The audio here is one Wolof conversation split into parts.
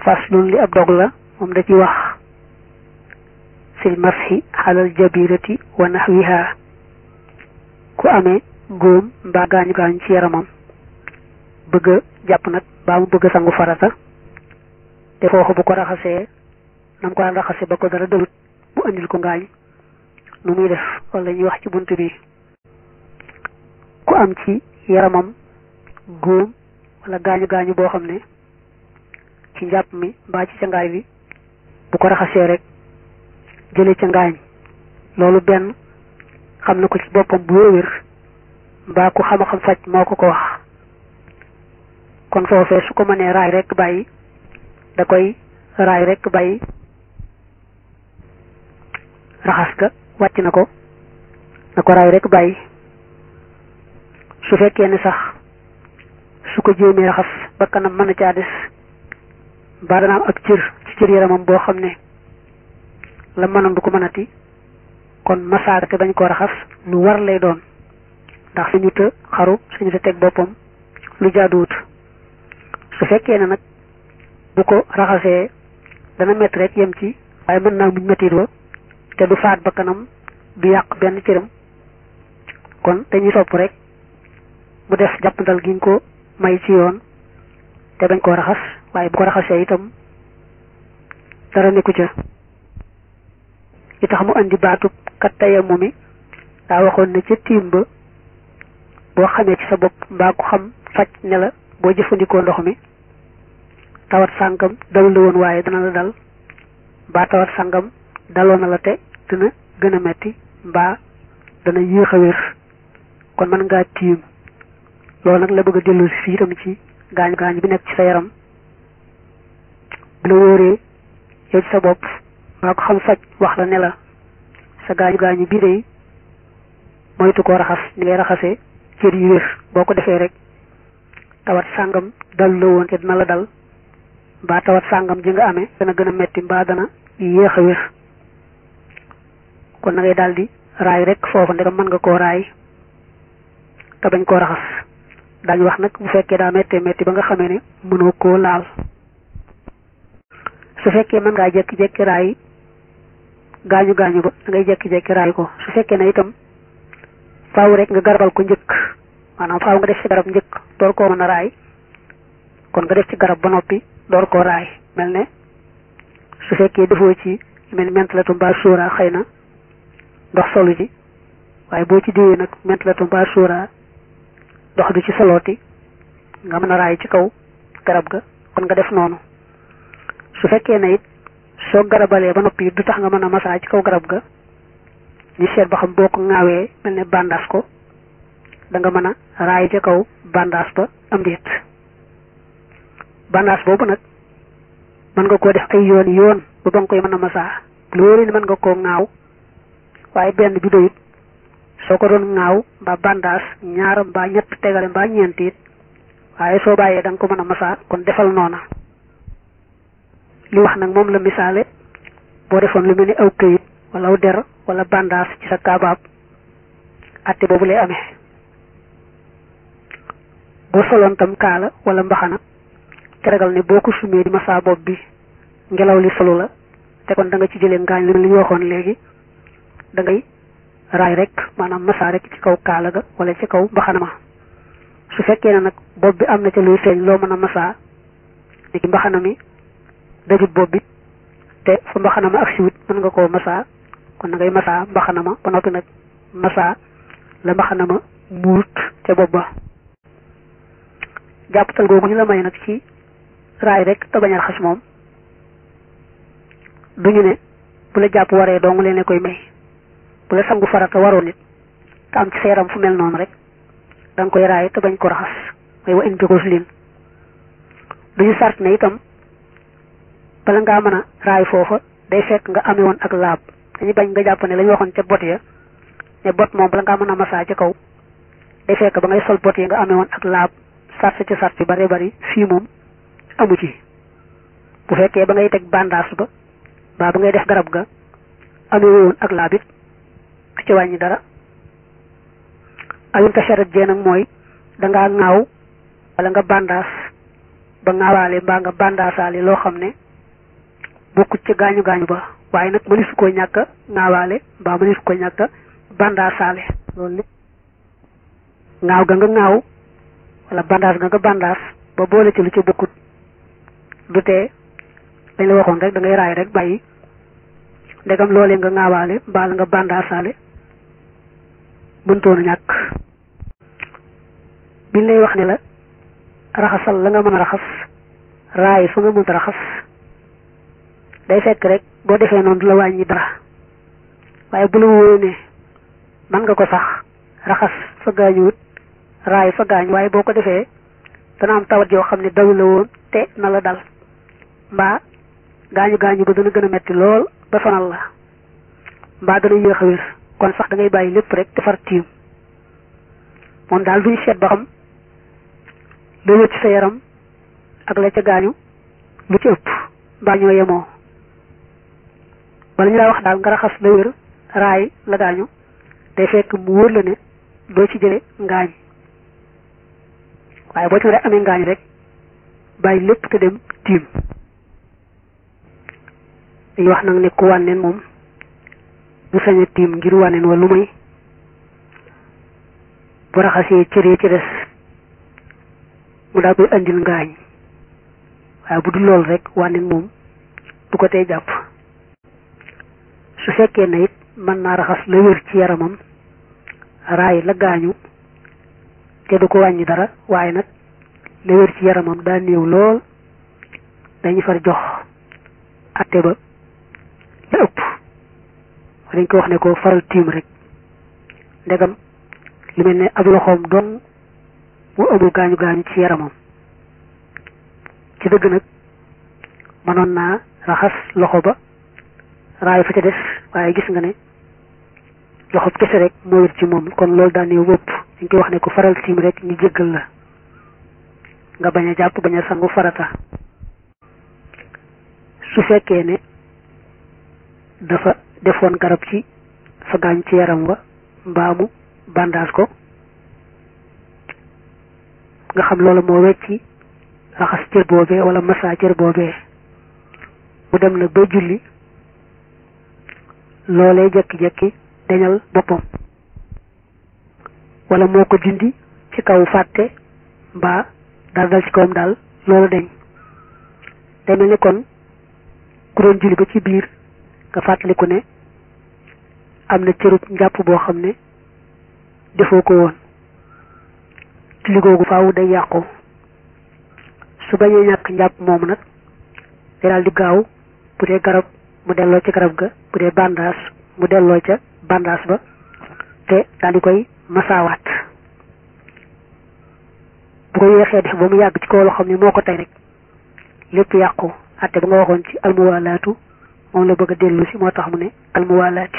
faslun li ab dog la moom da ci wax fil mashi xalal jabirati wa naxwiha ku amee góom mbaa gaañu gaañu ci yaramam bëgg a jàpp nag baa mu bëgg a sangu farata te foofu bu ko raxasee nam ko daan raxase ba ko dara dalut mu andil ko ngaañ nu muy def wala ñuy wax ci bunt bi ku am ci yaramam góom wala gaañu gaañu boo xam ne ci njàpp mi mbaa ci cangaay bi bu ko raxasee rek jële ca ngaañ loolu benn xam na ko ci boppam bu wér mbaa ku xam a xam faj moo ko ko wax kon foofee su ko mënee raay rek bàyyi da koy raay rek bàyyi raxas ga wàcc na ko na ko raay rek bàyyi su fekkee ne sax su ko jéemee raxas ba kanam mën a caa des mbaa dana am ak cër ci cër yaramam boo xam ne la mënoon du ko mënati kon masaaka te bañ koo raxas lu war lay doon ndax suñu të xaru suñu të teg boppam lu jaaduwut su fekkee ne nag bu ko raxasee dana métti rek yem ci waaye mën naa muñ méttiit wa te du faat ba kanam du yàq benn cëram kon dañuy sopp rek mu def jàppandal giñ ko may ci yoon te bañ koo raxas waaye bu ko raxasee itam dara nekku ca li tax mu andi baatub kat tayamu mi daa waxoon ne ca tiim ba boo xamee ci sa bopp mbaa ku xam faj ne la boo jëfandikoo ndox mi tawat sàngam dalul la woon waaye dana la dal mbaa tawat sàngam daloo na la te dina gën a metti mbaa dana yéex a wér kon mën ngaa tiim loolu nag la bëgg a dellu si fii itam ci gaañu gaañu bi nekk ci sa yaram bu la wóoree yow ci sa bopp mbaa ko xam faj wax la ne la sa gaañu gaañu bii de moytu koo raxas ni ngay raxasee cër yu wér boo ko defee rek tawat sàngam dal la woon te dina la dal mbaa tawat sàngam ji nga amee dana gën a metti mbaa dana yéex a wér kon na ngay daldi raay rek foofu ndegam mën nga koo raay te bañ koo raxas daañu wax nag bu fekkee daa méttee métti ba nga xamee ne mënoo koo laal su fekkee mën ngaa jekki-jekki raay gaañu gaañu ba da ngay jekki-jekki raay ko su fekkee ne itam faaw rek nga garabal ko njëkk maanaam faaw nga def ci garab njëkk door koo mën a raay kon nga def ci garab ba noppi door koo raay mel ne su fekkee defoo ci mel ni mentalatu mbaa suura xëy na ndox solu ci waaye boo ci diwee nag mentalatu mbaa suura ndox du ci solooti nga mën a raay ci kaw garab ga kon nga def noonu su fekkee ne it soo garabalee ba noppi du tax nga mën a masaa ci kaw garab ga ñu seet ba xam boo ko ŋaawee mel ne bandaas ko da nga mën a raay ca kaw bandaas ba am déet bandaas boobu nag mën nga koo def ay yoon yoon ba ba nga koy mën a masaa loolu ni mën nga koo ŋaaw waaye benn bi doyut soo ko doon ŋaaw mbaa bandaas ñaar mbaa ñett tegale mbaa ñeent it waaye soo bàyyee da nga ko mën a masaa kon defal noona li wax nag moom la misaale boo defoon lu mel ni aw këyit wala aw der wala bandaas ci sa kaabaab atte boobu lay amee boo soloon tam kaala wala mbaxana te ragal ne boo ko sumee di masaa bopp bi ngelaw li solu la te kon da nga ci jëlee ngaañ li ñu waxoon léegi da ngay raay rek maanaam masaa rek ci kaw kaala ga wala ci kaw mbaxana ma su fekkee ne nag bopp bi am na ca luy feeñ loo mën a masaa ni ki mbaxana mi dajut bopp bi te fa mbaxana ma ak siwut mën nga koo masaa kon na ngay masaa mbaxana ma ba noppi nag masaa la mbaxana ma muurut ca bopp ba jàppatal googu ñu la may nag ci raay rek te bañ a raxas moom duñu ne bu la jàpp waree dong leen koy may bu la sangu farata waroon nit te am ci sa yaram fu mel noonu rek da nga koy raay te bañ ko raxas may wa in bi leen duñu sart ne itam bala ngaa mën a raay foofa day fekk nga amee woon ak laab dañuy bañ nga jàpp ne la ñu waxoon ca bot ya ne bot moom bala ngaa mën a masaa ca kaw day fekk ba ngay sol bot ya nga amee woon ak laab sart ci sart yu bare bari fii moom amu ci bu fekkee ba ngay teg bandaas ba mbaa ba ngay def garab ga amee woon ak laab it du ci wàññi dara ayun tasharat jee nag mooy dangaa ŋaaw wala nga bandaas ba ngaawaale mbaa nga bandaasaale loo xam ne bokkut ci gaañu gaañu ba waaye nag mënisu ko ñàkk a ngaawaale mbaa mënisu ko ñàkk a bandaasaale loolu lépp ngaaw ga nga ngaaw wala bandaas ga nga bandaas ba boole ci lu ci bokkut du tee dañ la waxoon rek da ngay raay rek bàyyi ndegam loolee nga ngaawaale mbaa la nga bandaasaale mëntoon a ñàkk biñ lay wax ne la raxasal la nga mën a raxas raay fa nga mënta raxas day fekk rek boo defee noonu du la wàññi dara waaye bu la wóoree ne man nga ko sax raxas fa gaañuwut raay fa gaañ waaye boo ko defee dana am tawat yoo xam ne daw la woon te na la dal mbaa gaañu gaañu ba dana gën a metti lool ba sonal la mbaa dana yéex a wér kon sax da ngay bàyyi lépp rek defar tiim moom daal duñ seet ba xam la wér ci sa yaram ak la ca gaañu lu ci ëpp mbaa ñoo yemoo wala ñu laa wax daal nga raxas la wér raay la gaañu day fekk mu wóor la ne doo ci jële ngaañ waaye boo ci rek amee ngaañ rek bàyyi lépp te dem tiim dañuy wax nag ne ku wànneen moom bu sañ a tiim ngir wànneen wa lu may bu raxasee cëree ci des mu daa koy andil ngaañ waaye bu dul loolu rek wànneen moom du ko tey jàpp su fekkee na it mën naa raxas la wér ci yaramam raay la gaañu te du ko wàññi dara waaye nag la wér ci yaramam daa néew lool dañu far jox atte ba la ëpp dañ ko wax ne ko faral tiim rek ndegam lu mel ne ab loxoom doon mu amul gaañu gaañu ci yaramam ci dëgg nag mënoon naa raxas loxo ba raay fa ca des waaye gis nga ne loxo kese rek moo wér ci moom kon loolu daa néew wëpp dañ koy wax ne ko faral tiim rek ñu jéggal la nga bañ a jàpp bañ a sangu farata su fekkee ne dafa defoon garab ci fa gaañ ci yaram wa mbaamu bandaas ko nga xam loolu moo wecci raxas cër boobee wala massa cër boobee mu dem nag ba julli loolee jekki-jekki dañal boppam wala moo ko dindi ci kaw fàtte mbaa dal dal ci kawam daal loolu dañ day mel ni kon ku doon julli ba ci biir nga fàttaliku ne am na cërub njàpp boo xam ne defoo ko woon julli googu faaw day yàqu su bañee ñàkk njàpp moomu nag day daal di gaaw bu dee garab mu delloo ci garab ga bu dee bandaas mu delloo ca bandaas ba te daal di koy masaawaat bu ko yeexee def ba mu yàgg ci kaw loo xam ne moo ko tey rek lépp yàqu atte ba nga waxoon ci almuwaalaatu moom la bëgg a dellu si moo tax mu ne almuwaalaati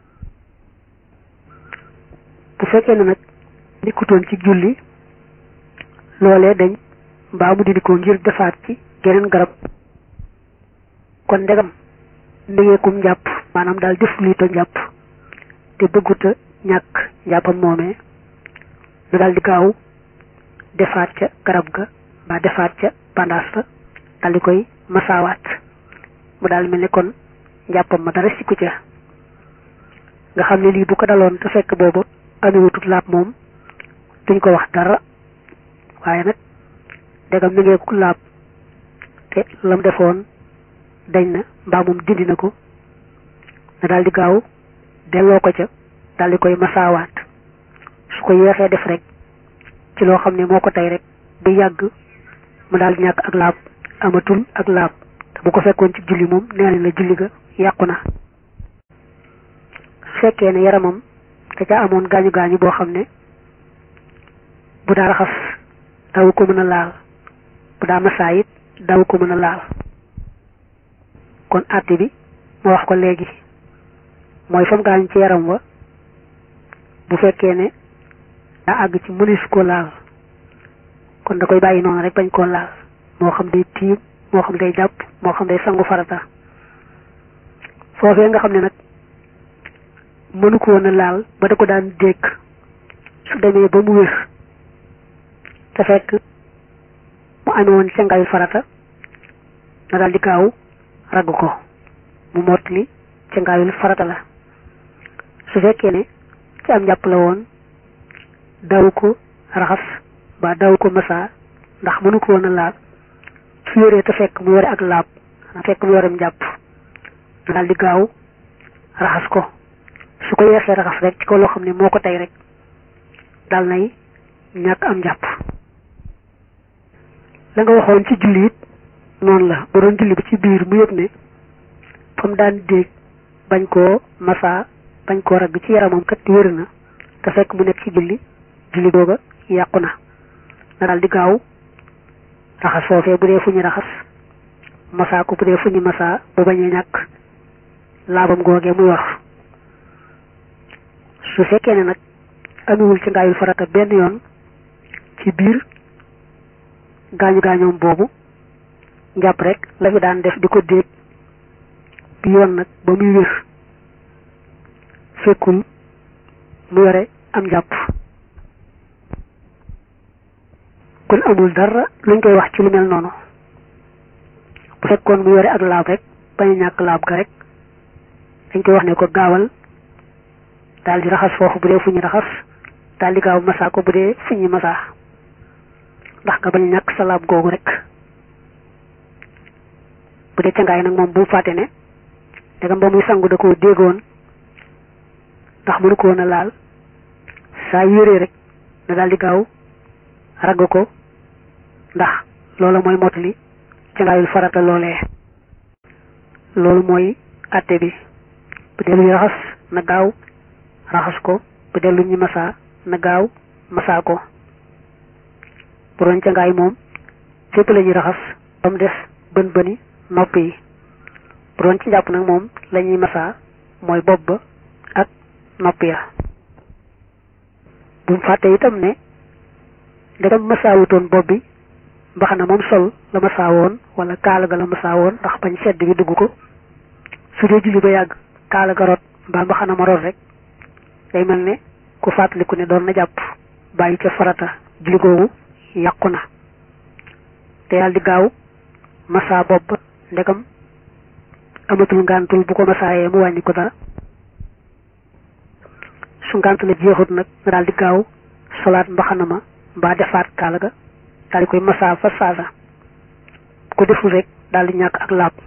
bu fekkee ne nag nikkutoon ci julli loolee dañ mbaa mu dindi ko ngir defaat ci geneen garab kon ndegam ndégeekum njàpp maanaam daal def luy to njàpp te bëgguta ñàkk njàppam moomee lu daal di gaaw defaat ca garab ga mbaa defaat ca bandaas ba daal di koy masaawaat mu daal mel ni kon njàppam ma dara sikku ca nga xam ne lii bu ko daloon te fekk boobu amewutut laab moom duñ ko wax dara waaye nag ndegam mi ngeeku laab te lam defoon dañ na mbaa moom dindi na ko na daal di gaaw delloo ko ca daal di koy masaawaat su ko yeexee def rek ci loo xam ne moo ko tey rek bu yàgg mu daal di ñàkk ak laab amatul ak laab te bu ko fekkoon ci julli moom nee nañ la julli ga yàqu na su fekkee ne yaramam da ca amoon gaañu gaañu boo xam ne bu daa raxas daw ko mën a laal bu daa masaa it daw ko mën a laal kon àtte bi ma wax ko léegi mooy fam gaañ ci yaram wa bu fekkee ne daa àgg ci mënees ko laal kon da koy bàyyi noonu rek bañ koo laal moo xam day tiim moo xam day jàpp moo xam day sangu farata foofee nga xam ne nag mënu ko woon a laal ba da ko daan dékk su demee ba mu wér te fekk mu mu amee woon cangaayul farata na daal di gaaw ragg ko mu mottali cangaayul farata la su fekkee ne ci am njàpp la woon daw ko raxas ba daw ko masa ndax mënu ko woon a laal su yoree te fekk mu yore ak laab fekk mu yorem njàpp na daal di gaaw raxas ko su ko yeesee raxas rek ci ko loo xam ne moo ko tey rek dal nay ñàkk am njàpp la nga waxoon ci julli it noonu la bu doon julli bi ci biir mu yëg ne fa mu daan déeg bañ koo masa bañ koo ragg ci yaramam kat wér na te fekk mu nekk ci julli julli googa yàqu na na daal di gaaw raxas foofee bu dee fu ñu raxas masa ko bu dee fu ñu masa bu bañee ñàkk laabam googee muy wax su fekkee ne nag amiwul ci ngaayul farata benn yoon ci biir gaañu gaañoom boobu njàpp rek la fi daan def di ko déeg bi yoon nag ba muy wér fekkul mu yore am njàpp kon amul dara luñ koy wax ci lu mel noonu bu fekkoon mu yore ak laab rek bañ a ñàkk laab ga rek dañ koy wax ne ko gaawal daal di raxas foofu bu dee fu ñu raxas daal di gaaw masaa ko bu dee fu ñu masaa ndax nga bañ ñàkk sa laab googu rek bu dee cangaay nag moom bu mu fàtte ne ndegam ba muy sangu da koo déggoon ndax mënu ko woon a laal saa yéree rek na daal di gaaw ragg ko ndax loola mooy mottali cangaayul farata loolee loolu mooy àtte bi bu dee lu ñu raxas na gaaw raxas ko bu dee lu ñu masaa na gaaw masaa ko bu doon cangaay moom fépp la ñuy raxas ba mu des bën bëni nopp yi bu doon ci njàpp nag moom la ñuy masaa mooy bopp ba ak nopp ya bu mu fàtte itam ne ndegam masaawutoon bopp bi mbaxana moom sol la masaawoon wala kaala ga la masaawoon ndax bañ sedd bi dugg ko su dee julli ba yàgg kaala ga rot mbaa mbaxana ma rot rek day mel ne ku fàttaliku ne doon na jàpp bàyyi ca farata julli googu yàqu na te yàlla di gaaw masaa bopp ba ndegam amatul ngàntul bu ko masaayee mu wàññi ko dara su ngànt la jeexut nag nga daal di gaaw solaat mbaxana ma mbaa defaat kaala ga daal di koy masaa fa saasa bu ko deful rek daal di ñàkk ak laab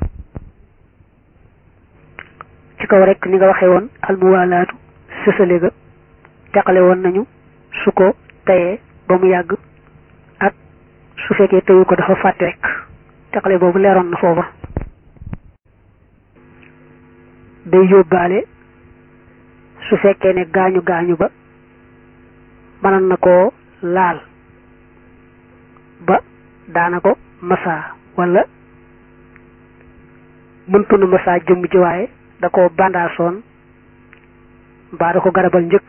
ci kaw rek ni nga waxee woon almuwaalaatu sësale ga teqale woon nañu su ko tayee ba mu yàgg ak su fekkee teyu ko dafa fàtte rek teqale boobu leeroon na foofa day yóbbaale su fekkee ne gaañu gaañu ba mënoon na koo laal ba daana ko masaa wala mëntu na masaa jëmm ji waaye da ko bandaasoon mbaa da ko garabal njëkk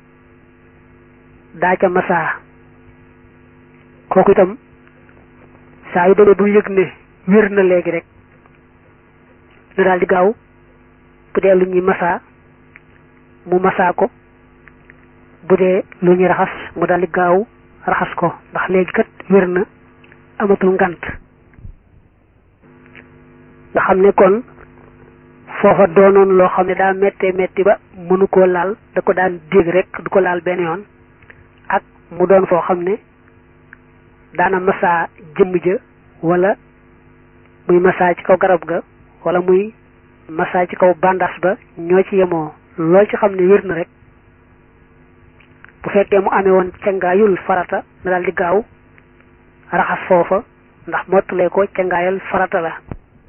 daa ca masaa kooku itam saa yu demee bu yëg ne wér na léegi rek na daal di gaaw bu dee lu ñuy masaa mu masaa ko bu dee lu ñuy raxas mu daal di gaaw raxas ko ndax léegi kat wér na amatul ngant nga xam ne kon foofa doonoon loo xam ne daa méttee métti ba mënu koo laal da ko daan dégg rek du ko laal benn yoon ak mu doon foo xam ne daana masaa jëmm ja wala muy masaa ci kaw garab ga wala muy masaa ci kaw bandas ba ñoo ci yemoo loo ci xam ne wér na rek bu fekkee mu amee woon cangaayul farata na daal di gaaw raxas foofa ndax mottalee ko cangaayal farata la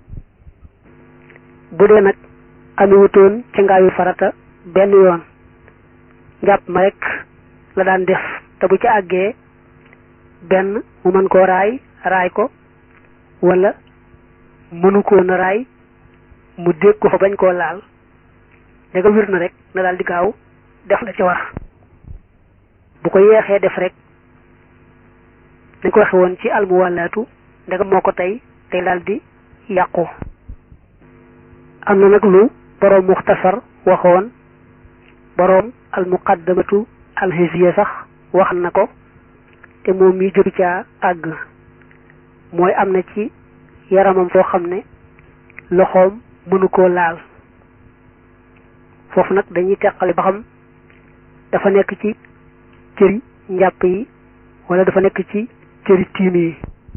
bu dee nag amewutoon cangaayul farata benn yoon njàpp ma rek la daan def te bu ci àggee benn mu mën koo raay raay ko wala mënu koo na raay mu dégg ko fa bañ koo laal danga wir na rek na daal di gaaw def la ci war bu ko yeexee def rek dañ ko waxe woon ci almuwallaatu ndegam moo ko tey tey daal di yàqu am na nag lu boroom muxtasar waxoon boroom almuqaddamatu alhisiya sax wax na ko te moom mi jóg caa àgg mooy am na ci yaramam foo xam ne loxoom mënu koo laal foofu nag dañuy teqale ba xam dafa nekk ci cëri njàpp yi wala dafa nekk ci cëri tiim yi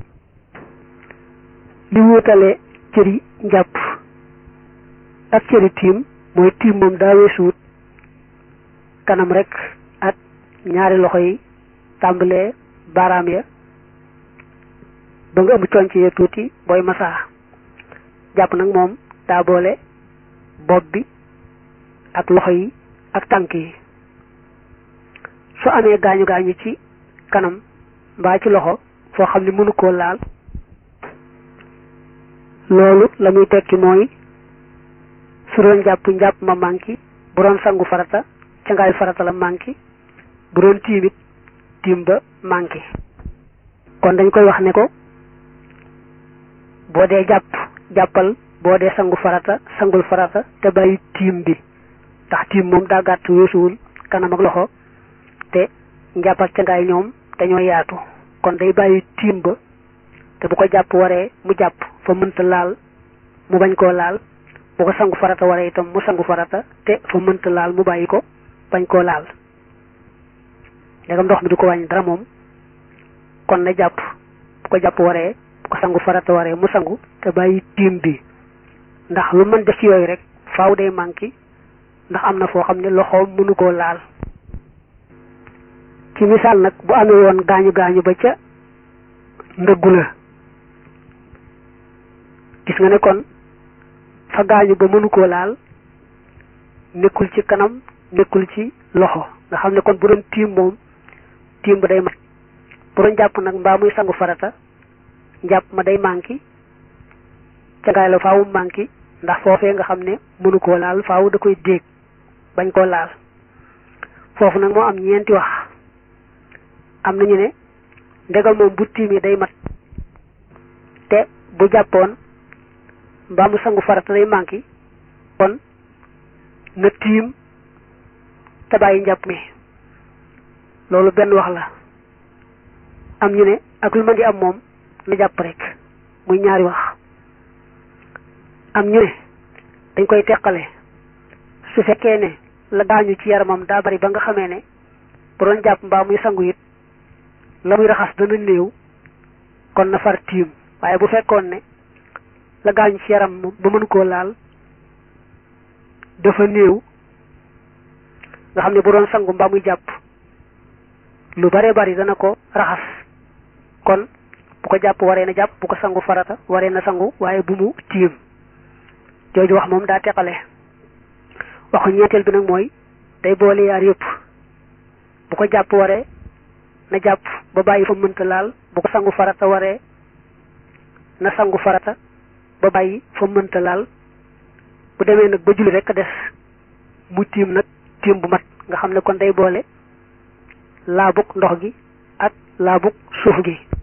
li wutale cëri njàpp ak cëri tiim mooy tiim moom daa weesuwut kanam rek ak ñaari loxo yi tàmbalee baaraam ya ba nga ëmb conc ya tuuti booy masaa jàpp nag moom daa boole bopp bi ak loxo yi ak tànk yi su amee gaañu gaañu ci kanam mbaa ci loxo foo xam ne mënu koo laal loolu la muy tekki mooy su doon jàpp njàpp ma manki bu doon sangu farata ca ngaay farata la manki bu doon tiimit tiim ba manki kon dañ koy wax ne ko boo dee jàpp jàppal boo dee sangu farata sangul farata te bàyyi tiim bi ndax tiim moom daa gàtt weesuwul kanam ak loxo te njàpp ak ca ngaay ñoom dañoo yaatu kon day bàyyi tiim ba te bu ko jàpp waree mu jàpp fa mënta laal mu bañ koo laal bu ko sangu farata waree itam mu sangu farata te fa mënta laal mu bàyyi ko bañ koo laal ndegam ndox mi du ko wàññi dara moom kon na jàpp bu ko jàpp waree bu ko sangu farata waree mu sangu te bàyyi tiim bi ndax lu mën def ci yooyu rek faaw day manqué ndax am na foo xam ne loxoom mënu koo laal ci misaal nag bu amee woon gaañu gaañu ba ca ndëggu la gis nga ne kon fa gaañu ba mënu koo laal nekkul ci kanam nekkul ci loxo nga xam ne kon bu doon tiim moom tiim ba day mat bu doon jàpp nag mbaa muy sangu farata njàpp ma day manqué ca ngaay la faawu manqué ndax foofee nga xam ne mënu koo laal faawu da koy déeg bañ koo laal foofu nag moo am ñeenti wax am nañu ne ndegam moom bu tiimee day mat te bu jàppoon mbaa mu sangu farata day manqué kon na tiim te bàyyi njàpp mi loolu benn wax la am ñu ne ak lu mën di am moom na jàpp rek muy ñaari wax am ñu ne dañ koy teqale su fekkee ne la gaañu ci yaramam daa bari ba nga xamee ne bu doon jàpp mbaa muy sangu it la muy raxas dana néew kon na far tiim waaye bu fekkoon ne la gaañu ci yaram ba mënu koo laal dafa néew nga xam ne bu doon sangu mbaa muy jàpp lu bare bari dana ko raxas kon bu ko jàpp waree na jàpp bu ko sangu farata waree na sangu waaye bu mu tiim jooju wax moom daa teqale waxu ñeenteel bi nag mooy day boole yaar yëpp bu ko jàpp waree na jàpp ba bàyyi fa mënta laal bu ko sangu farata waree na sangu farata ba bàyyi fa mënta laal bu demee nag ba julli rek a des mu tiim nag tiim bu mat nga xam ne kon day boole laabug ndox gi ak laabug suuf gi